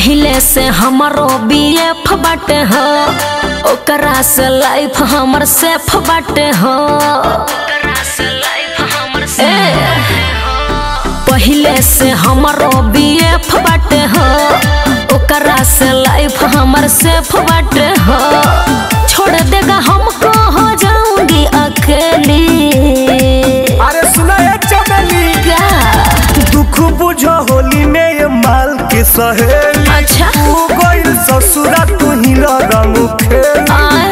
पहले से हमारो बीएफ बाटे हो ओकरा से लाइफ हमर सेफ बाटे हो ए, पहले से हमारो बीएफ बाटे हो ओकरा से लाइफ हमर सेफ बाटे हो छोड़ देगा हमको हो जाऊंगी अकेली अरे सुना ये चमेली क्या दुख बुझ होली में ये माल के सहेली अच्छा तू गइल ससुरा तू ही रंग खेली आय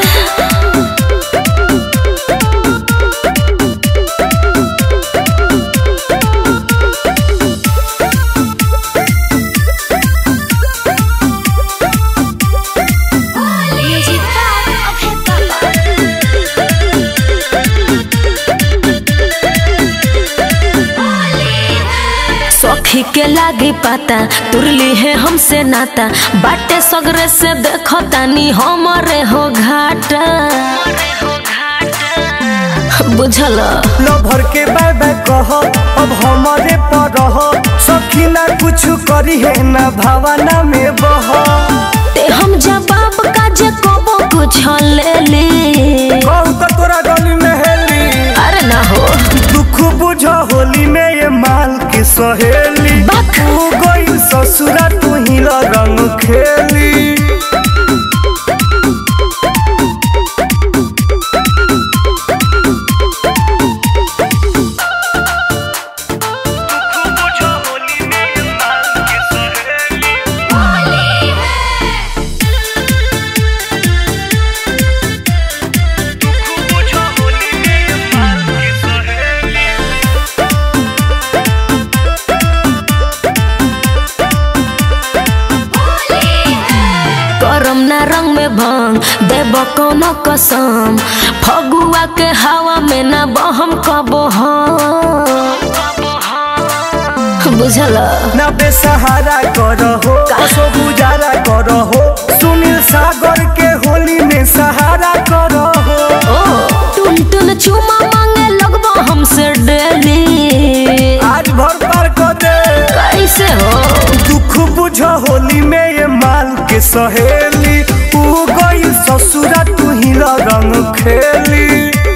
सखी के लागी पाता तुरली है हमसे नाता बाटे सगरे से देखो तानी हमरे हो घाटा बुझल लो भर के बाय बाय कह अब हमारे पर रह सखी ना कुछ करी है ना भावना में बह ते हम जवाब का जे कबो कुछ ले ली कहू तो तोरा गली में हेली अरे ना हो दुख बुझ होली में ये माल के सहेली बक। तू गइल ससुरा तू ही रंग खेली करम ना रंग में भंग देव कोनो कसम फगुआ के हवा में ना बहम कबो हम बुझल ना बेसहारा करहो कसो गुजारा करहो सुनील सागर के होली में सहारा करहो ओ टुन टुन चुमा मांगे लगबो हमसे डेली आज भर पार कर दे कैसे हो दुख बुझ होली में ये माल के सहेली तू गई ससुरा तू ही रंग खेली